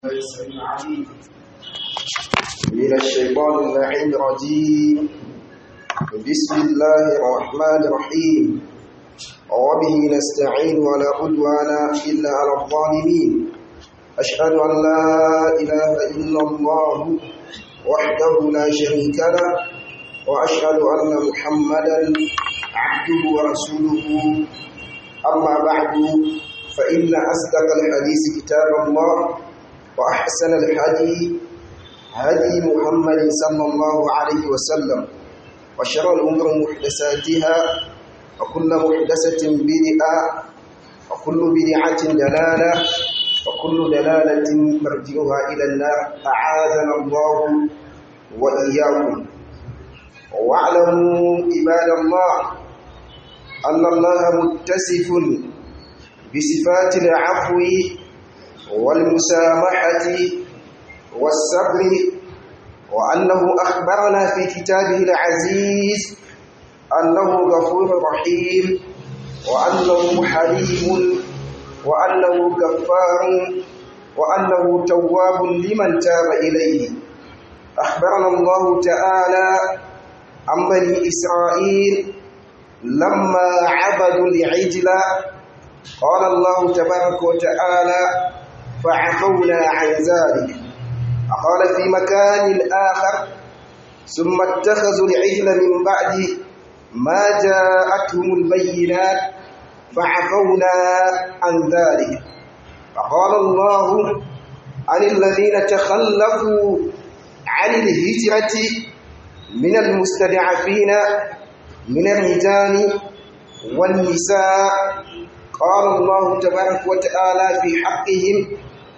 السميع العليم من الشيطان اللعين الرجيم بسم الله الرحمن الرحيم وبه نستعين ولا عدوان إلا على الظالمين أشهد أن لا إله إلا الله وحده لا شريك له وأشهد أن محمدا عبده ورسوله أما بعد فإن أصدق الحديث كتاب الله وأحسن الهدي هدي محمد صلى الله عليه وسلم وشر الأمور محدثاتها وكل محدثة بدعة وكل بدعة دلالة وكل دلالة مرجعها إلى النار أعاذنا الله وإياكم واعلموا عباد الله أن الله متصف بصفات العفو والمسامحة والصبر وأنه أخبرنا في كتابه العزيز أنه غفور رحيم وأنه حليم وأنه غفار وأنه تواب لمن تاب إليه أخبرنا الله تعالى عن بني إسرائيل لما عبدوا العجل قال الله تبارك وتعالى فعفونا عن ذلك قال في مكان آخر ثم اتخذوا العجل من بعد ما جاءتهم البينات فعفونا عن ذلك فقال الله عن الذين تخلفوا عن الهجرة من المستضعفين من الرجال والنساء قال الله تبارك وتعالى في حقهم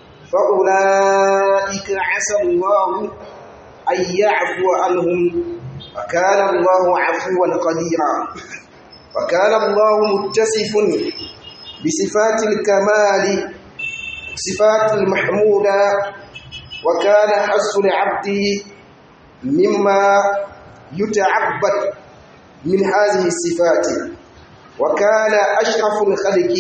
فأولئك عسى الله أن يعفو عنهم وكان الله عفوا قديرا وكان الله متصف بصفات الكمال صفات المحمودة وكان حس العبد مما يتعبد من هذه الصفات وكان أشرف الخلق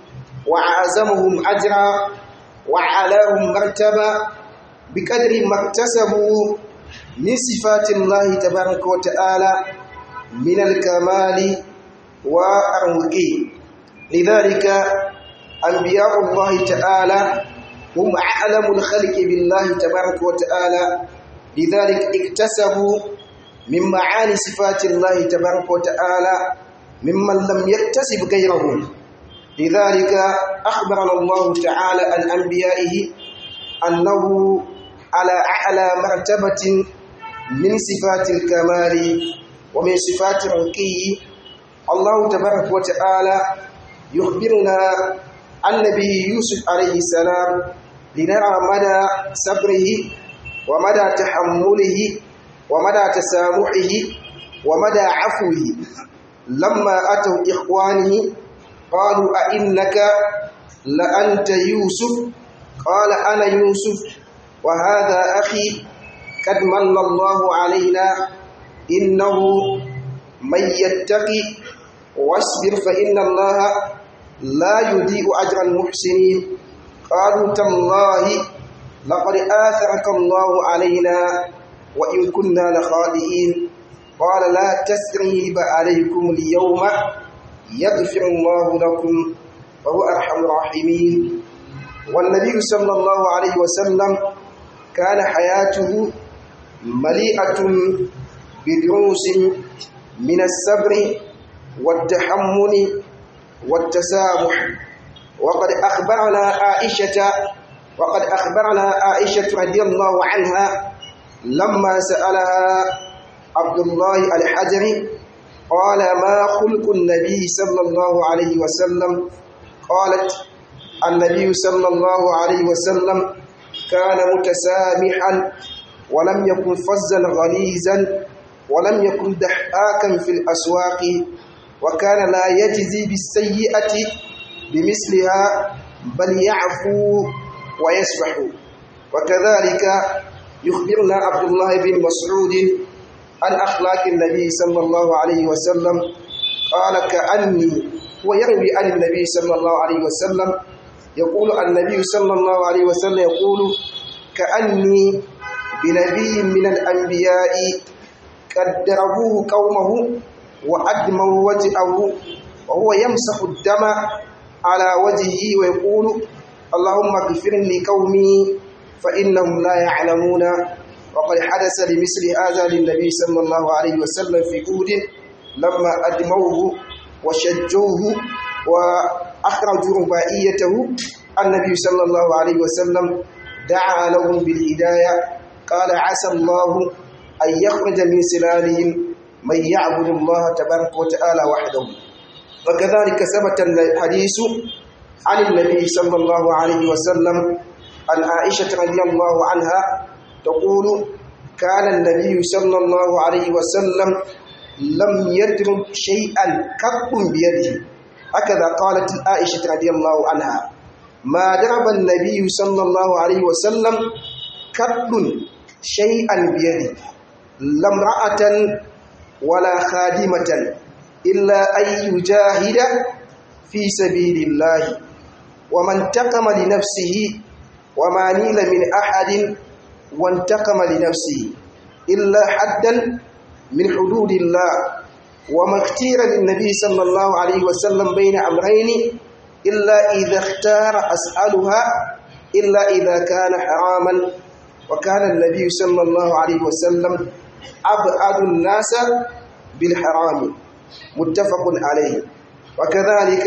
وأعظمهم أجرا وعلاهم مرتبة بقدر ما اكتسبوا من صفات الله تبارك وتعالى من الكمال والرقي لذلك أنبياء الله تعالى هم أعلم الخلق بالله تبارك وتعالى لذلك اكتسبوا من معاني صفات الله تبارك وتعالى ممن لم يكتسب غيره لذلك أخبرنا الله تعالى عن أنبيائه أنه على أعلى مرتبة من صفات الكمال ومن صفات الرقي الله تبارك وتعالى يخبرنا عن نبي يوسف عليه السلام لنرى مدى صبره ومدى تحمله ومدى تسامحه ومدى عفوه لما أتوا إخوانه قالوا أئنك لأنت يوسف قال أنا يوسف وهذا أخي قد من الله علينا إنه من يتقي واصبر فإن الله لا يضيء أجر المحسنين قالوا تالله لقد آثرك الله علينا وإن كنا لخاطئين قال لا تسريب عليكم اليوم يغفر الله لكم وهو أرحم الراحمين والنبي صلى الله عليه وسلم كان حياته مليئة بدروس من الصبر والتحمل والتسامح وقد أخبرنا عائشة وقد أخبرنا عائشة رضي الله عنها لما سألها عبد الله الحجري قال ما خلق النبي صلى الله عليه وسلم قالت النبي صلى الله عليه وسلم كان متسامحا ولم يكن فزا غليظا ولم يكن دحاكا في الأسواق وكان لا يجزي بالسيئة بمثلها بل يعفو ويسفح وكذلك يخبرنا عبد الله بن مسعود عن أخلاق النبي صلى الله عليه وسلم قال كأني ويروي عن النبي صلى الله عليه وسلم يقول النبي صلى الله عليه وسلم يقول كأني بنبي من الأنبياء قد ضربوه قومه وأدموا وجهه وهو يمسح الدم على وجهه ويقول اللهم اغفر لقومي فإنهم لا يعلمون وقد حدث لمثل هذا للنبي صلى الله عليه وسلم في أود لما أدموه وشجوه وأخرجوا ربائيته النبي صلى الله عليه وسلم دعا لهم بالهداية قال عسى الله أن يخرج من سلالهم من يعبد الله تبارك وتعالى وحده وكذلك ثبت الحديث عن النبي صلى الله عليه وسلم عن عائشة رضي الله عنها تقول كان النبي صلى الله عليه وسلم لم يدرك شيئا قط بيده هكذا قالت عائشة رضي الله عنها ما ضرب النبي صلى الله عليه وسلم قط شيئا بيده لا امرأة ولا خادمة إلا أن يجاهد في سبيل الله ومن انتقم لنفسه وما نيل من أحد وانتقم لنفسه إلا حدا من حدود الله وما اختير للنبي صلى الله عليه وسلم بين أمرين إلا إذا اختار أسألها إلا إذا كان حراما وكان النبي صلى الله عليه وسلم أبعد الناس بالحرام متفق عليه وكذلك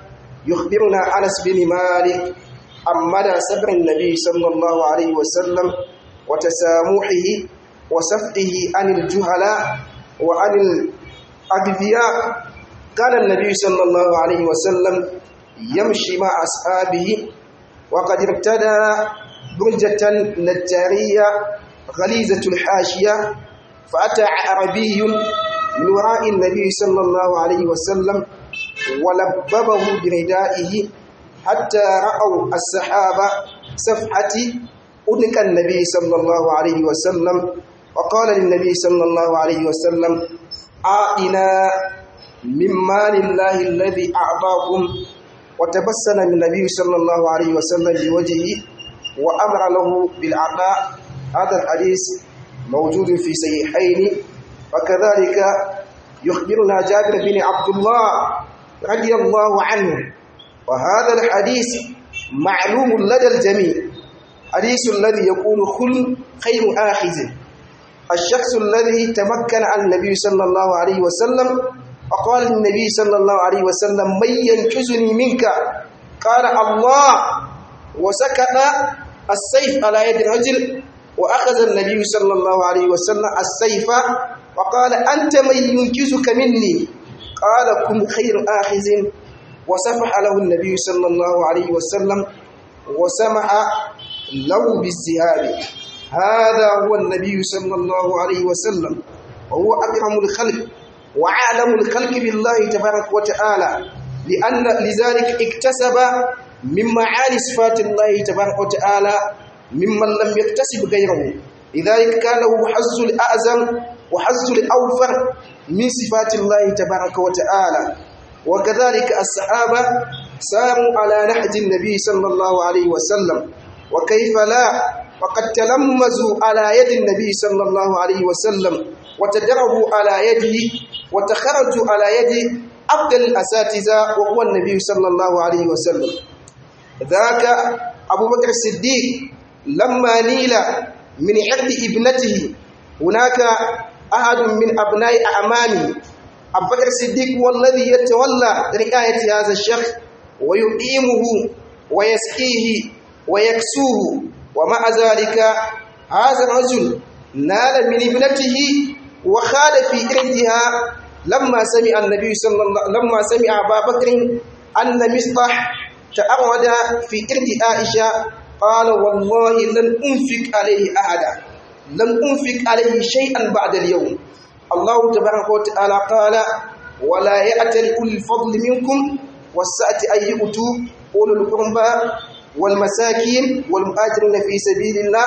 يخبرنا أنس بن مالك عن مدى صبر النبي صلى الله عليه وسلم وتسامحه وسفقه عن الجهلاء وعن الأغبياء كان النبي صلى الله عليه وسلم يمشي مع أصحابه وقد ارتدى برجة نجارية غليظة الحاشية فأتى عربي من وراء النبي صلى الله عليه وسلم ولببه بردائه حتى رأوا السحابة صفحة أنك النبي صلى الله عليه وسلم وقال للنبي صلى الله عليه وسلم أعطنا من مال الله الذي أعطاكم وتبسم النبي صلى الله عليه وسلم بوجهه وأمر له بالعطاء هذا الحديث موجود في صحيحين وكذلك يخبرنا جابر بن عبد الله رضي الله عنه وهذا الحديث معلوم لدى الجميع حديث الذي يقول خل خير آخذ الشخص الذي تمكن عن النبي صلى الله عليه وسلم وقال النبي صلى الله عليه وسلم من ينقذني منك قال الله وسكت السيف على يد الرجل وأخذ النبي صلى الله عليه وسلم السيف وقال أنت من ينقذك مني قال كن خير آخذ وسمح له النبي صلى الله عليه وسلم وسمح له بالسهاب هذا هو النبي صلى الله عليه وسلم وهو أكرم الخلق وأعلم الخلق بالله تبارك وتعالى لأن لذلك اكتسب من معاني صفات الله تبارك وتعالى ممن لم يكتسب غيره لذلك كان له حظ الأعظم وحظ الأوفر من صفات الله تبارك وتعالى وكذلك الصحابة ساروا على نهج النبي صلى الله عليه وسلم وكيف لا وقد تلمذوا على يد النبي صلى الله عليه وسلم وتدربوا على يده وتخرجوا على يد أفضل الأساتذة وهو النبي صلى الله عليه وسلم ذاك أبو بكر الصديق لما نيل من عرض ابنته هناك أحد من أبناء أعمامه أبو بكر الصديق هو الذي يتولى رعاية هذا الشخص ويقيمه ويسقيه ويكسوه ومع ذلك هذا الرجل نال من ابنته وخال في إرثها لما سمع النبي صلى الله لما سمع أبا بكر أن مصطح تعرض في إرث عائشة قال والله لن أنفق عليه أحدا لن أنفق عليه شيئا بعد اليوم الله تبارك وتعالى قال ولا يأتل أولي الفضل منكم والسعة أن يؤتوا أولو القربى والمساكين والمهاجرين في سبيل الله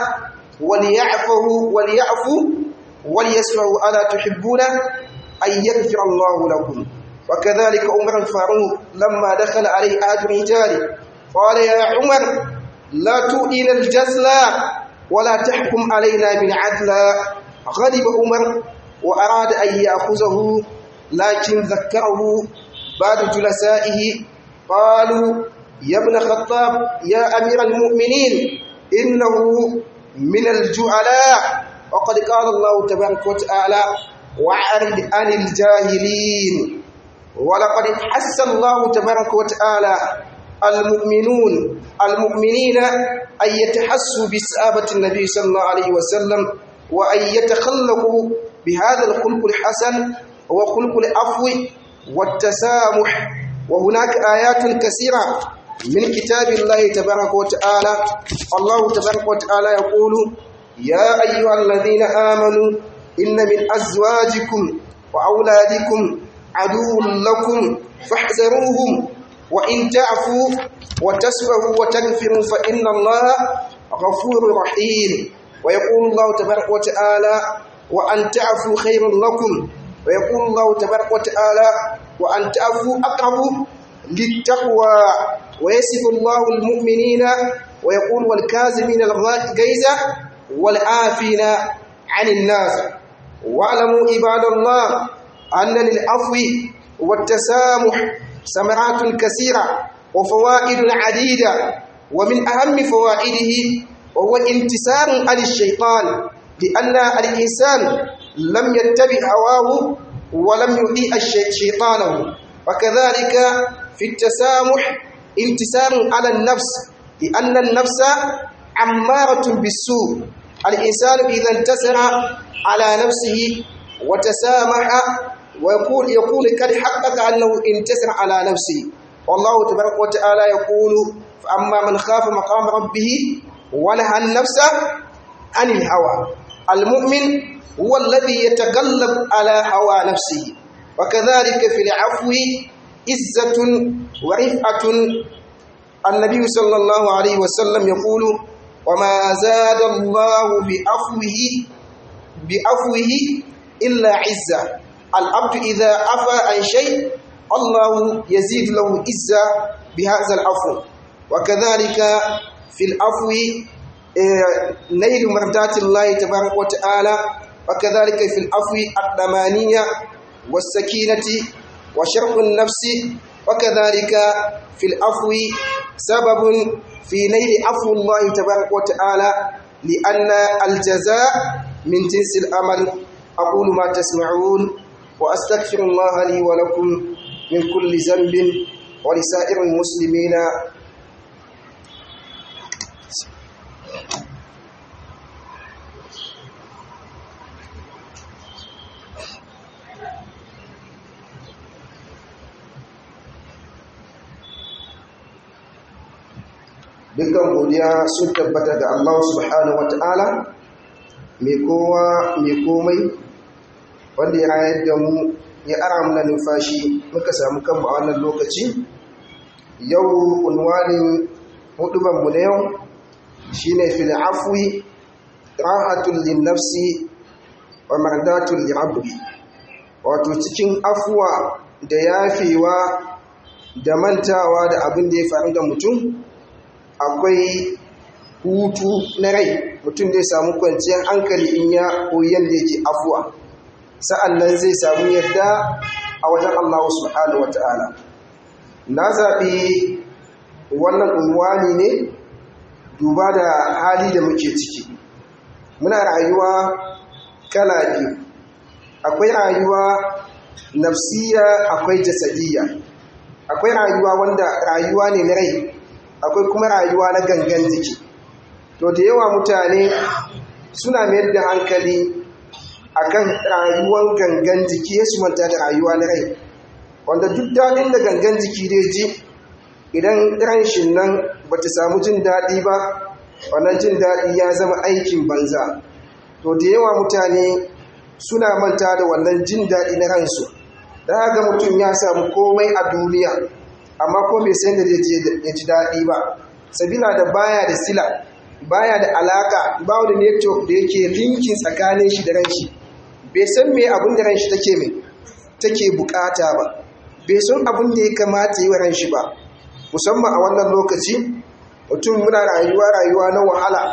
وليعفوا وليعفوا وليسمعوا ألا تحبون أن يغفر الله لكم وكذلك عمر الفاروق لما دخل عليه أحد رجاله قال يا عمر لا تؤذن الجزل ولا تحكم علينا بالعدل غضب عمر وأراد أن يأخذه لكن ذكره بعض جلسائه قالوا يا ابن خطاب يا أمير المؤمنين إنه من الجعلاء وقد قال الله تبارك وتعالى وأعرض عن الجاهلين ولقد حس الله تبارك وتعالى المؤمنون المؤمنين أن يتحسوا بسآبة النبي صلى الله عليه وسلم وأن يتخلقوا بهذا الخلق الحسن هو خلق العفو والتسامح وهناك آيات كثيرة من كتاب الله تبارك وتعالى الله تبارك وتعالى يقول يا أيها الذين آمنوا إن من أزواجكم وأولادكم عدو لكم فاحذروهم وإن تعفوا وتصفحوا وتغفروا فإن الله غفور رحيم ويقول الله تبارك وتعالى وأن تعفوا خير لكم ويقول الله تبارك وتعالى وأن تعفوا أقرب للتقوى ويصف الله المؤمنين ويقول والكاظمين الغيظ والعافين عن الناس واعلموا عباد الله أن للعفو والتسامح ثمرات كثيرة وفوائد عديدة ومن أهم فوائده وهو انتصار عن الشيطان لأن الإنسان لم يتبع هواه ولم يطيع شيطانه وكذلك في التسامح انتصار على النفس لأن النفس عمارة بالسوء الإنسان إذا انتصر على نفسه وتسامح ويقول يقول قد حقق أنه انتصر على نفسه والله تبارك وتعالى يقول فأما من خاف مقام ربه ونهى النفس عن الهوى المؤمن هو الذي يتغلب على هوى نفسه وكذلك في العفو عزة ورفعة النبي صلى الله عليه وسلم يقول وما زاد الله بعفوه بعفوه إلا عزة العبد إذا عفى عن شيء الله يزيد له عزة بهذا العفو وكذلك في العفو نيل مرضات الله تبارك وتعالى وكذلك في العفو الثمانية والسكينة وشرح النفس وكذلك في العفو سبب في نيل عفو الله تبارك وتعالى لأن الجزاء من جنس الأمل أقول ما تسمعون وأستغفر الله لي ولكم من كل ذنب ولسائر المسلمين dukkan godiya sun tabbata ga Allah subhanahu wata'ala mai kowa mai komai wanda ya rayar da mu ya ara mana numfashi muka samu kanmu a wannan lokaci yau unwanin hudubanmu na yau shine fil afwi rahatul lin nafsi wa mardatul li rabbi wato cikin afuwa da yafewa da mantawa da abin da ya faru da mutum akwai hutu na rai mutum zai samu kwanciyar hankali in ya koyi yadda yake afuwa sa'an nan zai samu yadda a wajen Allah subhanahu wa ta'ala na zaɓi wannan unwani ne duba da hali da muke ciki muna rayuwa kala biyu akwai rayuwa nafsiya akwai jasadiyya akwai rayuwa wanda rayuwa ne na rai akwai kuma rayuwa na gangan jiki to da yawa mutane suna mayar da hankali akan rayuwar gangan jiki ya manta da rayuwa na rai wanda duk daɗin da gangan jiki dai ji idan ranshin nan ba ta samu jin daɗi ba wannan jin daɗi ya zama aikin banza to da yawa mutane suna manta da wannan jin daɗi na ransu da haka mutum ya samu komai a duniya amma ko bai san da ya ji daɗi ba sabila da baya da sila baya da alaka ba da network da yake linkin tsakanin shi da ranshi bai san me abin da ranshi take mai take bukata ba bai san abin da ya kamata yi wa ranshi ba musamman a wannan lokaci mutum muna rayuwa rayuwa na wahala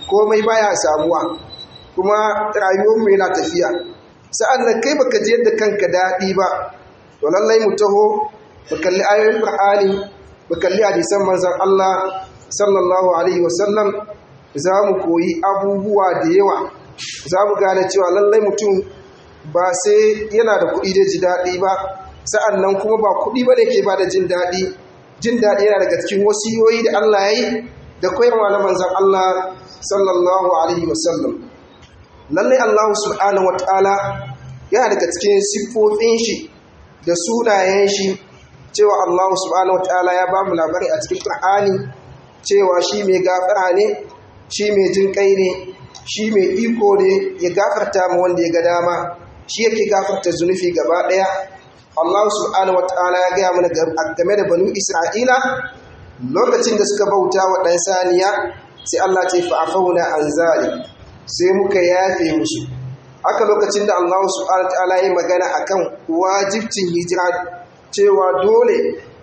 komai baya samuwa kuma rayuwarmu yana tafiya sa'an nan kai baka ji yadda kanka daɗi ba to lallai mu taho mu kalli ayoyin Qur'ani mu kalli hadisan manzon Allah sallallahu alaihi wasallam za mu koyi abubuwa da yawa za mu gane cewa lallai mutum ba sai yana da kuɗi da ji daɗi ba sa'an nan kuma ba kuɗi ba ne ke ba da jin daɗi jin daɗi yana daga cikin wasiyoyi da Allah ya yi da koyarwa na manzan Allah sallallahu alaihi wasallam lallai Allah subhanahu wataala yana daga cikin siffofin shi da sunayen shi cewa Allah subhanahu wataala ya ba mu labari a cikin Qur'ani cewa shi mai gafara ne shi mai jin kai ne shi mai iko ne ya gafarta ma wanda ya ga dama shi yake gafarta zunufi gaba daya Allah subhanahu wataala ya gaya mana game da banu Isra'ila lokacin da suka bauta wa ɗan saniya sai Allah ce fa'afauna an zali sai muka yafe musu haka lokacin da Allah subhanahu wataala ya magana akan wajibcin hijira cewa dole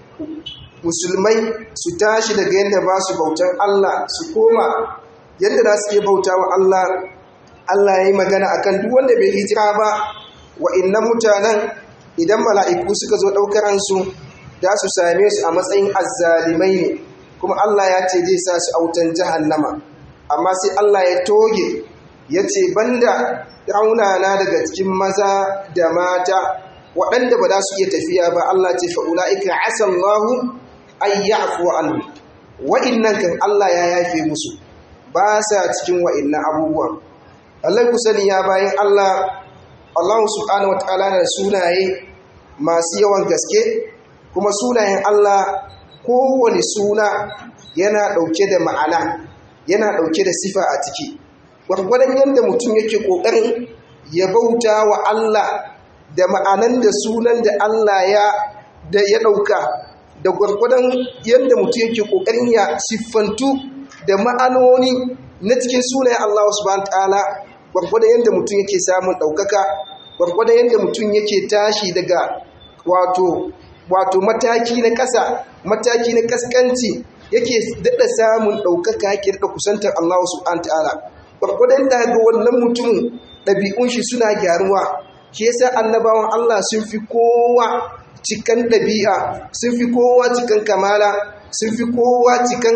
musulmai su tashi daga yadda ba su bautan Allah su koma yadda za su iya bauta wa Allah Allah ya yi magana akan duk wanda bai hijira ba wa innan mutanen idan mala'iku suka zo ɗaukaransu da su same su a matsayin azzalimai ne kuma Allah ya ce zai sa su autan jahannama amma sai Allah ya toge ya ce banda raunana daga cikin maza da mata waɗanda ba za su iya tafiya ba Allah ce fa'ula'ika asallahu an ya'fu anhu wa'innan kan Allah ya yafe musu ba sa cikin wa'innan abubuwan Allah ku sani ya bayan Allah Allah subhanahu wataala da sunaye masu yawan gaske kuma sunayen Allah kowane suna yana ɗauke da ma'ana yana ɗauke da sifa a ciki gwargwadon yadda mutum yake ƙoƙarin ya bauta wa Allah da ma'anan da sunan da Allah ya da ya ɗauka da gwargwadon yadda mutum yake ƙoƙarin ya siffantu da ma'anoni na cikin sunayen Allah subhanahu ta'ala gwargwadon yadda mutum yake samun ɗaukaka gwargwadon yadda mutum yake tashi daga wato wato mataki na ƙasa mataki na ƙasƙanci yake daɗa samun ɗaukaka yake daɗa kusantar Allah subhanahu ta'ala gwargwadon da ga wannan mutumin ɗabi'un shi suna gyaruwa shi yasa annabawan Allah sun fi kowa cikan ɗabi'a sun fi kowa cikan kamala sun fi kowa cikan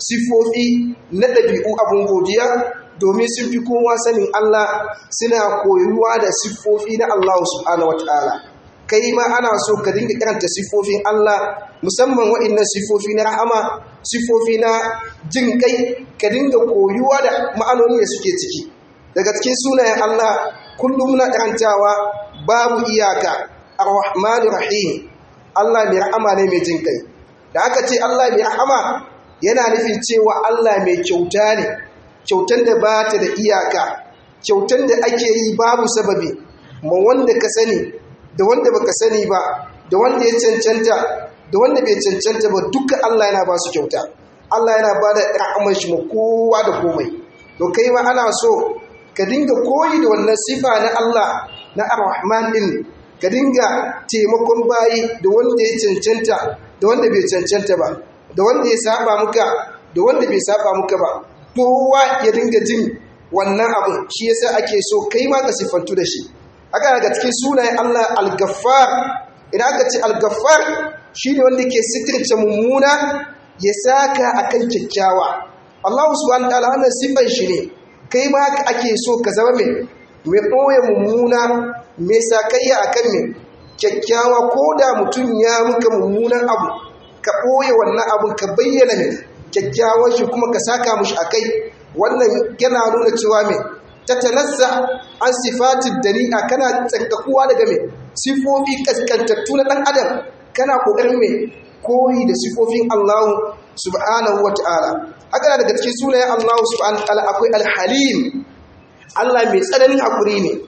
sifofi na ɗabi'u abin godiya domin sun fi kowa sanin Allah suna koyuwa da siffofi na Allah subhanahu wataala kai ma ana so ka dinga karanta siffofin Allah musamman waɗannan siffofi na rahama siffofi na jin kai ka dinga koyuwa da ma'anoni da suke ciki daga cikin sunayen Allah kullum na karantawa babu iyaka ar-rahmanir rahim Allah mai rahama ne mai jin kai da aka ce Allah mai rahama yana nufin cewa Allah mai kyauta ne kyautan da ba ta da iyaka kyautan da ake yi babu sababi ma wanda ka sani da wanda baka sani ba da wanda ya cancanta da wanda bai cancanta ba duka Allah yana ba su kyauta Allah yana ba da rahamar shi ma kowa da komai to kai ma ana so ka dinga koyi da wannan sifa na Allah na Ar-Rahman din ka dinga taimakon bayi da wanda ya cancanta da wanda bai cancanta ba da wanda ya saba muka da wanda bai saba muka ba kowa ya dinga jin wannan abu shi yasa ake so kai ma ka siffantu da shi haka daga cikin sunayen Allah al-Ghaffar idan aka ce al-Ghaffar shine wanda ke sitirce mummuna ya saka akan kyakkyawa Allah subhanahu wa ta'ala wannan sifan shi ne kai ma ake so ka zama mai mai ɓoye mummuna mai sakayya a kan mai kyakkyawa ko da mutum ya muka mummunan abu ka ɓoye wannan abun ka bayyana mai kyakkyawan shi kuma ka saka mushi a kai wannan yana nuna cewa mai ta tanassa an sifatin dari'a kana tsarkakuwa daga mai sifofi kaskantattu na ɗan adam kana ƙoƙarin mai koyi da sifofin allahu subhanahu wa ta'ala haka daga cikin sunayen allahu subhanahu wa ta'ala akwai alhalim Allah mai tsananin haƙuri ne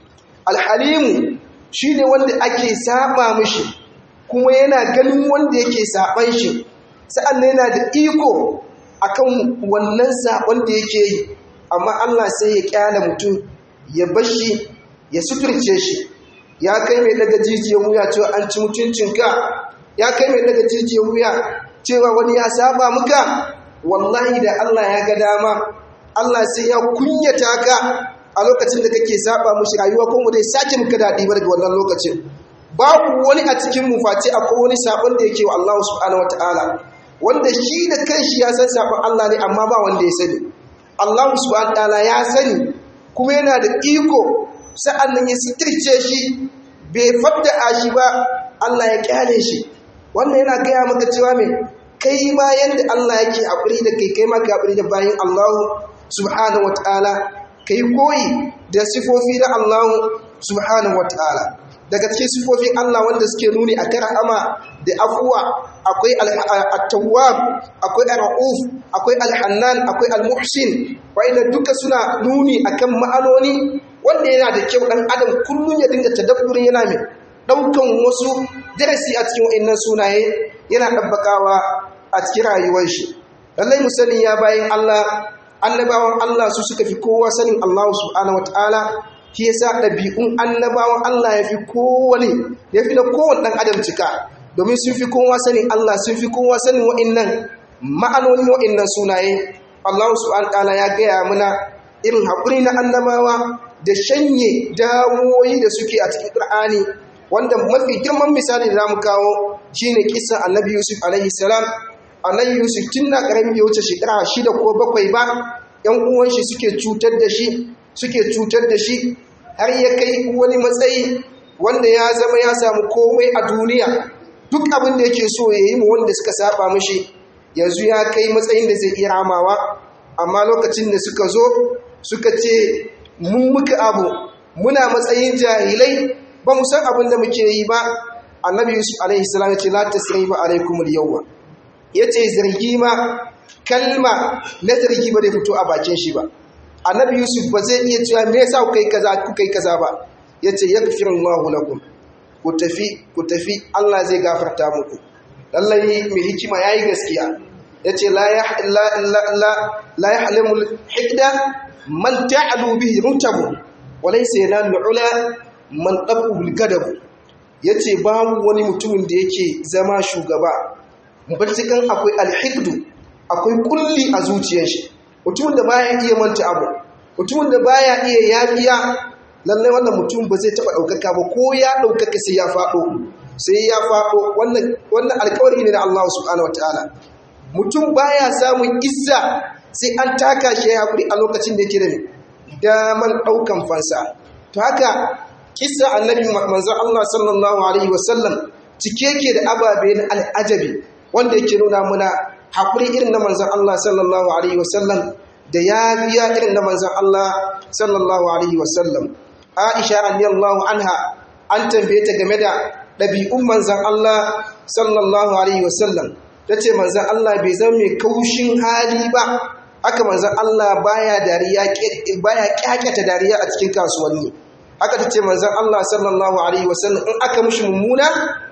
alhalimu shi ne wanda ake saba mishi kuma yana ganin wanda yake saban shi sa'an yana da iko akan wannan saban da yake yi amma Allah sai ya kyala mutum ya bashi ya suturce shi ya kai mai daga jijiyar wuya cewa an ci mutuncinka ya kai mai daga jijiyar wuya cewa wani ya saba muka wallahi da Allah ya ga dama Allah sai ya kunyata ka a lokacin da kake saba mushi rayuwa ko mu dai sake muka daɗi ba daga wannan lokacin babu wani a cikin mu face akwai wani sabon da yake wa Allah subhanahu wataala wanda shi da kanshi ya san sabon Allah ne amma ba wanda ya sani Allah subhanahu wataala ya sani kuma yana da iko sa'an nan ya sitirce shi bai fadda shi ba Allah ya kyale shi wannan yana gaya maka cewa mai kai ma yadda Allah yake haƙuri da kai kai ma ka haƙuri da bayan Allah subhanahu wa ta'ala kai koyi da sifofi na Allah subhanahu wa ta'ala daga cikin sifofin Allah wanda suke nuni a kan rahama da afuwa akwai at-tawwab akwai ar-rauf akwai al-hannan akwai al-muhsin wa'inda duka suna nuni akan ma'anoni wanda yana da kyau dan adam kullum ya dinga tadabburin yana mai daukan wasu darasi a cikin wa'annan sunaye yana dabbakawa a cikin rayuwar shi lallai musallin ya bayin Allah annabawan Allah su suka fi kowa sanin Allah subhanahu wataala shi yasa ɗabi'un annabawan Allah ya fi kowane ya fi na kowane ɗan adam cika domin sun fi kowa sanin Allah sun fi kowa sanin wa'innan ma'anonin wa'innan sunaye Allah subhanahu wataala ya gaya mana irin haƙuri na annabawa da shanye dawoyi da suke a cikin Qur'ani wanda mafi girman misali da zamu kawo shine kissa Annabi Yusuf alaihi salam Annabi Yusuf tun na karamin ya wuce shekara shida ko bakwai ba ƴan uwan shi suke cutar da shi suke cutar da shi har ya kai wani matsayi wanda ya zama ya samu komai a duniya duk abin da yake so ya yi mu wanda suka saba mishi yanzu ya kai matsayin da zai iya ramawa amma lokacin da suka zo suka ce mun muka abu muna matsayin jahilai ba mu san abin da muke yi ba annabi yusuf alaihi salam ya ce la tasriba alaikum al-yawma yace zargi ma kalma na zargi ba da fito a bakin shi ba annabi yusuf ba zai iya cewa me yasa kuka yi kaza kuka yi kaza ba yace yaghfirullahu lakum ku tafi ku tafi Allah zai gafarta muku lallai mai hikima yayi gaskiya yace la ya la la la yahlimul hikda man ta'alu bihi mutabu walaysa yanalu ula man ɗaɓɓul gadabu ya ce babu wani mutumin da yake zama shugaba barcikan akwai alhikdu akwai kulli a zuciyar shi mutumin da baya iya manta abu mutumin da baya iya yafiya lallai wannan mutum ba zai taɓa ɗaukaka ba ko ya ɗaukaka sai ya faɗo sai ya faɗo wannan alkawari ne na Allah subhanahu wa ta'ala mutum baya samun izza sai an taka shi ya haƙuri a lokacin da yake da daman ɗaukan fansa to haka kisa annabi manzon Allah sallallahu alaihi wasallam cike yake da ababe na al'ajabi wanda yake nuna muna haƙuri irin na manzon Allah sallallahu alaihi wasallam da yafiya irin na manzon Allah sallallahu alaihi wasallam Aisha radiyallahu anha an tambaye ta game da ɗabi'un manzon Allah sallallahu alaihi wasallam tace manzon Allah bai zama mai kaushin hali ba haka manzon Allah baya dariya baya kyakkyata dariya a cikin kasuwanni haka ta ce manzan Allah sallallahu Alaihi wasallam in aka mushi mummuna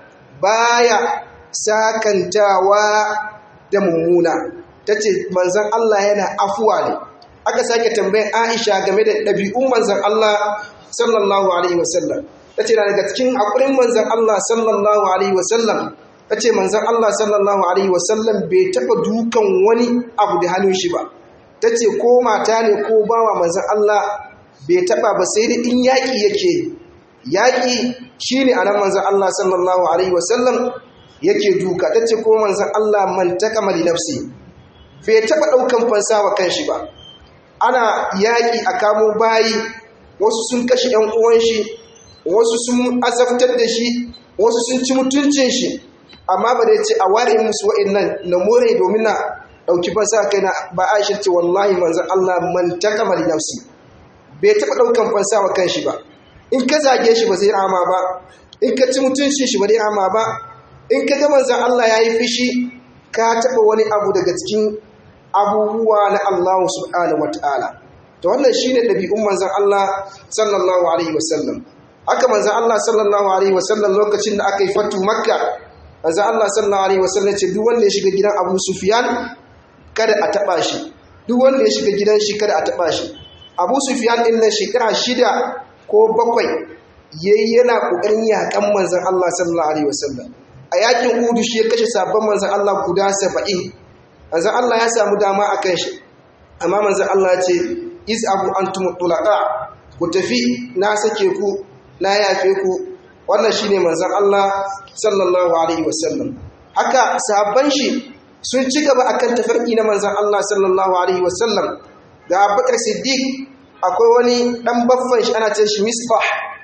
baya sakantawa da mummuna ta ce manzan Allah yana afuwa ne aka sake tambayin Aisha game da ɗabi'un manzan Allah sallallahu Alaihi wasallam ta ce na daga cikin haƙurin manzan Allah sallallahu Alaihi wasallam ta ce manzan Allah sallallahu Alaihi wasallam bai taɓa dukan wani abu da hannun shi ba ta ce ko mata ne ko bawa manzan Allah bai taba ba sai da in yaƙi yake yaƙi shi ne a nan manzan Allah sallallahu Alaihi wasallam yake duka ta ce ko manzan Allah man ta kamar nafsi bai taba ɗaukan fansa wa kanshi ba ana yaƙi a kamo bayi wasu sun kashe ‘yan uwan shi wasu sun azabtar da shi wasu sun ci mutuncin shi amma ba da ce a ware musu wa'in nan na more domin na ɗauki fansa kai na ba a ce wallahi manzan Allah man ta kamar nafsi bai taɓa ɗaukan fansa wa kanshi ba in ka zage shi ba zai rama ba in ka ci mutuncin shi ba zai rama ba in ka ga manzan Allah ya yi fishi ka taɓa wani abu daga cikin abubuwa na Allah subhanahu wata'ala to wannan shine ɗabi'un manzan Allah sallallahu alaihi wasallam haka manzan Allah sallallahu alaihi wasallam lokacin da aka yi fatu makka manzan Allah sallallahu alaihi wasallam ce duk wanda ya shiga gidan Abu Sufyan kada a taɓa shi duk wanda ya shiga gidan shi kada a taɓa shi abu sufiyan ɗin nan shekara shida ko bakwai yayi yana ƙoƙarin yaƙan manzan Allah sallallahu alaihi wasallam a yakin udu shi ya kashe sabon manzan Allah guda saba'in manzan Allah ya samu dama a kan shi amma manzon Allah ce iz abu antum tulaqa ku tafi na sake ku na yafe ku wannan shine manzon Allah sallallahu alaihi wasallam haka sahabban shi sun ci gaba akan tafarki na manzon Allah sallallahu alaihi wasallam ga Abubakar Siddiq akwai wani dan baffan shi ana ce shi Misbah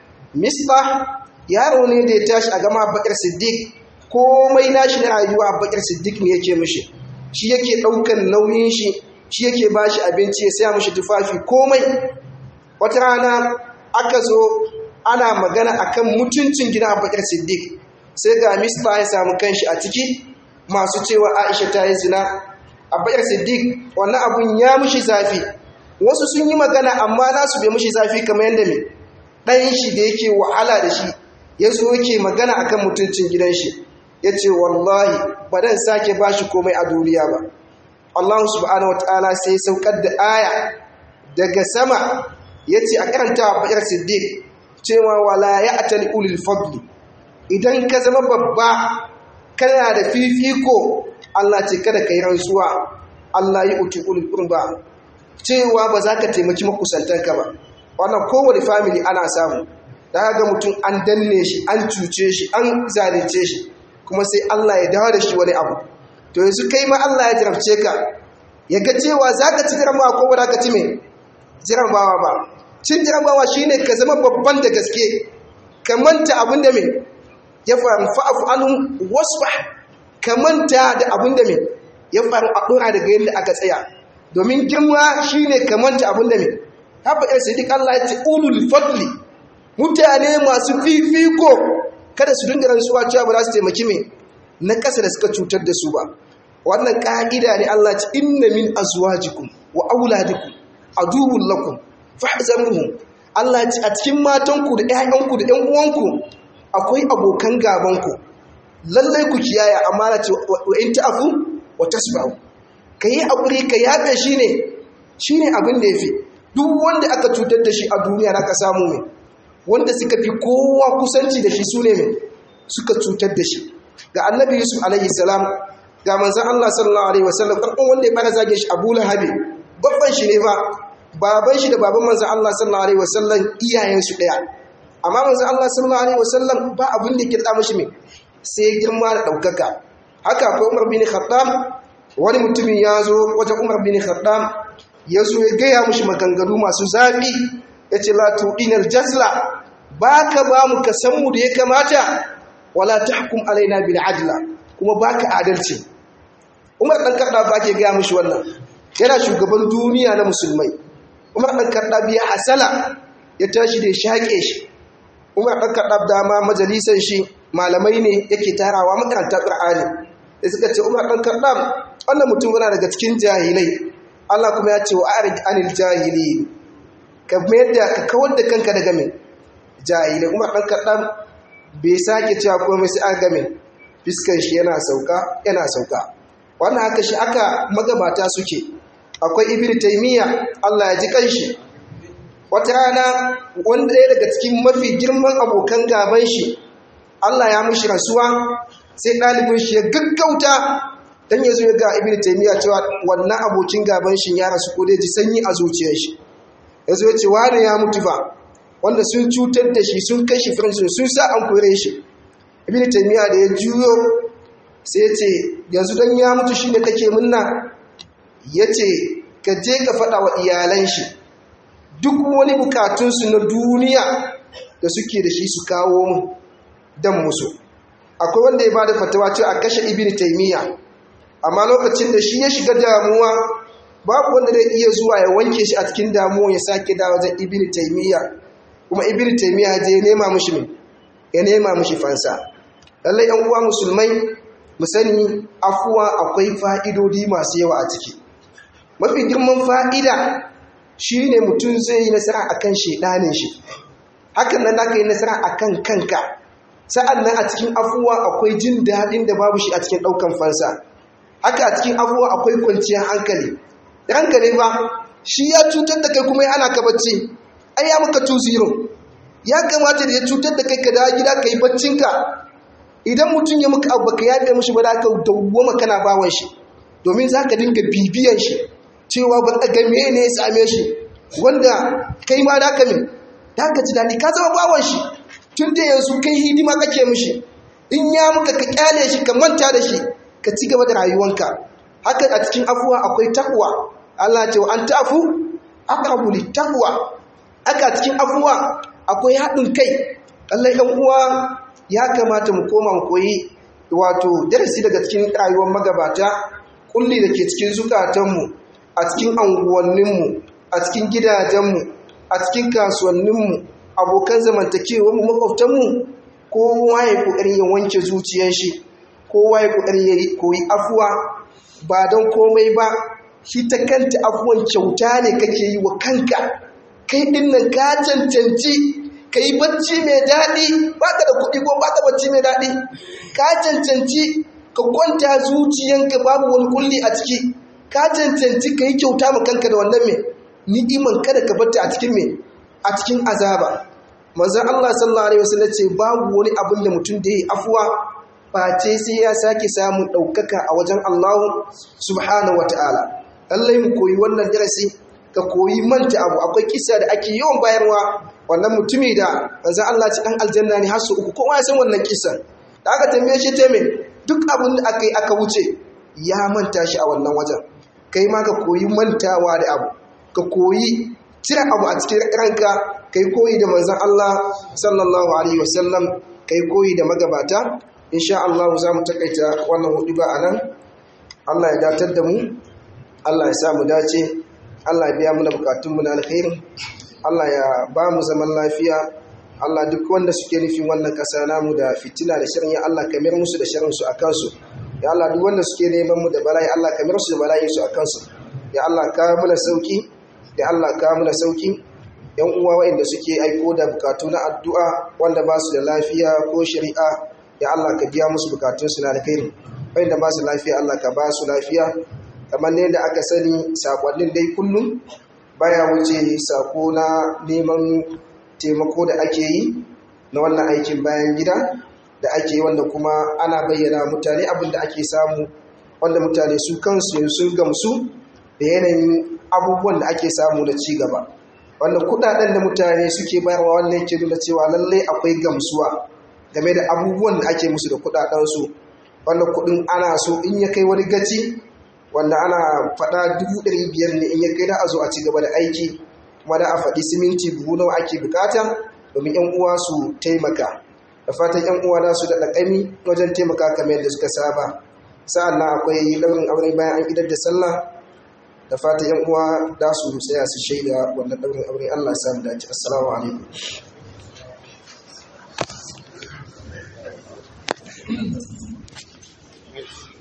Misbah yaro ne da ya tashi a gama Abubakar Siddiq komai nashi na rayuwa Abubakar Siddiq ne yake mishi shi yake daukan nauyin shi shi yake bashi abinci ya saya mishi tufafi komai wata rana aka zo ana magana akan mutuncin gidan Abubakar Siddiq sai ga Misbah ya samu kanshi a ciki masu cewa Aisha ta yi zina Abubakar Siddiq wannan abun ya mushi zafi wasu sun yi magana amma nasu bai mushi zafi kamar yadda mai ɗayan shi da yake wahala da shi ya zo yake magana akan mutuncin gidan shi ya ce wallahi ba dan sake ba shi komai a duniya ba Allah subhanahu wa ta'ala sai saukar da aya daga sama ya ce a karanta wa bakar siddiq cewa wala ya atali ulil fadli idan ka zama babba kana da fifiko Allah ce kada ka yi rantsuwa Allah yi utu ulil qurba cewa ba za ka taimaki makusantanka ba wannan kowane family ana samu da ga mutum an danne shi an cuce shi an zalunce shi kuma sai Allah ya dawo da shi wani abu to yanzu kai ma Allah ya jarabce ka ya ga cewa za ka ci jarabawa ko ba za ka ci mai jarabawa ba cin jarabawa shine ka zama babban da gaske ka manta abin da mai ya faru fa'afu anhum wasfah ka manta da abin da mai ya faru a dora daga yadda aka tsaya domin girma shine ka manta abin da mai haɓa ‘yan sadiq Allah ya ce ulul fadli mutane masu fifiko kada su dinga rantsuwa cewa ba za su taimaki mai na ƙasa da suka cutar da su ba wannan ƙa'ida ne Allah ce inna min azwajikum wa auladikum aduwwun lakum fahzaruhum Allah ce a cikin matanku da ƴaƴanku da ƴan uwanku akwai abokan gabanku lallai ku kiyaye amma na ce wa in ta'fu wa tasba'u kai hakuri ka yafe shine shine abin da yafi duk wanda aka cutar da shi a duniya da aka samu mai wanda suka fi kowa kusanci da shi su ne mai suka cutar da shi ga annabi yusuf alaihi salam ga manzan allah sallallahu alaihi wasallam karɓar wanda ya fara zage shi abu lahabi babban shi ne ba baban shi da baban manzan allah sallallahu alaihi wasallam iyayensu ɗaya amma manzan allah sallallahu alaihi wasallam ba abin da kirɗa mashi mai sai girma da ɗaukaka haka akwai umar bin khattab wani mutumin ya zo wajen umar bin khattab ya zo ya gaya mushi maganganu masu zafi ya ce latuɗinar jazla ba ka ba mu kasanmu da ya kamata wala ta hukum alaina bil adla kuma ba ka adalci umar ɗan karɗa ba ke gaya mushi wannan yana shugaban duniya na musulmai umar ɗan karɗa biya hasala ya tashi da ya shaƙe shi umar ɗan karɗa dama majalisar shi malamai ne yake tarawa makarantar ƙur'ani da suka ce umar ɗan karɗa wannan mutum yana daga cikin jahilai Allah kuma ya ce wa arid anil jahili ka mayar da ka kawar da kanka daga mai jahilai umar ɗan kaɗan bai sake cewa komai sai an game fiskan shi yana sauka yana sauka wannan haka shi aka magabata suke akwai ibn taymiya Allah ya ji kanshi wata rana wanda ɗaya daga cikin mafi girman abokan gaban shi Allah ya mushi rasuwa sai ɗalibin shi ya gaggauta dan ya zo ya ga ibn taymiya cewa wannan abokin gaban shi ya rasu ko dai ji sanyi a zuciyar shi ya zo ya ce wani ya mutu fa wanda sun cutar da shi sun kai shi firinsu sun sa an kore shi ibn taymiya da ya juyo sai ya ce yanzu dan ya mutu shine kake munna ya ce ka je ka faɗa wa iyalan shi duk wani bukatunsu na duniya da suke da shi su kawo mu dan musu akwai wanda ya ba da fatawa cewa a kashe ibn taymiya amma lokacin da shi ya shiga damuwa babu wanda zai iya zuwa ya wanke shi a cikin damuwa ya sake dawo wajen ibn taymiya kuma ibn taymiya je ya nema mushi me ya nema mushi fansa lallai yan uwa musulmai mu sani afuwa akwai fa'idodi masu yawa a ciki mafi girman fa'ida shine mutum zai yi nasara akan shedanin shi hakan nan zaka yi nasara akan kanka sa'an nan a cikin afuwa akwai jin daɗin da babu shi a cikin ɗaukan fansa haka a cikin abubuwa akwai kwanciyar hankali da hankali ba shi ya cutar da kai kuma ya ana ka bacci ai ya maka tu zero ya kamata da ya cutar da kai ka dawo gida ka yi baccinka idan mutum ya muka abu ka yaɗe mashi ba da ka dawwama kana bawan shi domin za ka dinga bibiyan shi cewa ba ga ne ya same shi wanda kai ma da ka min da ka ji daɗi ka zama bawan shi tun da yanzu kai hidima kake mishi in ya muka ka kyale shi ka manta da shi ka ci gaba da rayuwanka haka a cikin afuwa akwai takwa Allah ce wa an ta'fu aqrabu littaqwa aka cikin afuwa akwai haɗin kai Allah ɗan uwa ya kamata mu koma mu koyi wato darasi daga cikin rayuwar magabata kulli da ke cikin zukatanmu a cikin anguwanninmu a cikin gidajenmu a cikin kasuwanninmu abokan zamantakewarmu makwabtanmu kowa ya kokari ya wanke zuciyar shi kowa ya kokari ya koyi afuwa ba don komai ba shi ta kanta afuwan kyauta ne kake yi wa kanka kai din nan ka cancanci ka yi bacci mai daɗi ba ka da kuɗi ko ba ka bacci mai daɗi ka cancanci ka kwanta zuciyanka babu wani kulli a ciki ka cancanci ka yi kyauta ma kanka da wannan mai ni'iman kada ka batta a cikin mai a cikin azaba manzon Allah sallallahu alaihi wasallam ce babu wani abin da mutum da yi afuwa face sai ya sake samun ɗaukaka a wajen Allah subhanahu wata'ala lallai mu koyi wannan darasi ka koyi manta abu akwai kisa da ake yawan bayarwa wannan mutumi da manzon Allah ci dan aljanna ne har su uku kowa ya san wannan kisan da aka tambaye shi ta me duk abin da aka yi aka wuce ya manta shi a wannan wajen kai ma ka koyi mantawa da abu ka koyi cire abu a cikin ranka kai koyi da manzon Allah sallallahu alaihi wasallam kai koyi da magabata insha Allah za mu takaita wannan hudu ba anan Allah ya datar da mu Allah ya sa mu dace Allah ya biya mana bukatunmu na alkhairi Allah ya ba mu zaman lafiya Allah duk wanda suke nufin wannan kasa namu da fitina da shirin ya Allah kamar musu da shirin su akan su ya Allah duk wanda suke neman mu da bala'i Allah kamar su da bala'i su akan su ya Allah ka mana sauki ya Allah ka mana sauki yan uwa waɗanda suke aiko da bukatu na addu'a wanda ba su da lafiya ko shari'a ya Allah ka biya musu bukatun su na alkhairi waɗanda ba su lafiya Allah ka ba su lafiya kamar ne da aka sani sakonnin dai kullum baya wuce sako na neman taimako da ake yi na wannan aikin bayan gida da ake yi wanda kuma ana bayyana mutane abin da ake samu wanda mutane su kansu sun gamsu da yanayin abubuwan da ake samu na ci gaba wanda kudaden da mutane suke bayarwa wannan yake nuna cewa lallai akwai gamsuwa game da abubuwan da ake musu da kudadensu wanda kudin ana so in ya kai wani gaci wanda ana faɗa dubu ɗari biyar ne in ya kai da a zo a ci gaba da aiki kuma da a faɗi siminti buhu nawa ake bukata domin yan uwa su taimaka da fatan yan uwa za su da ƙami wajen taimaka kamar yadda suka saba sa'an nan akwai ɗaurin aure bayan an idar da sallah da fatan yan uwa da su tsaya su shaida wannan ɗaurin aure Allah samu dace assalamu alaikum Thank you.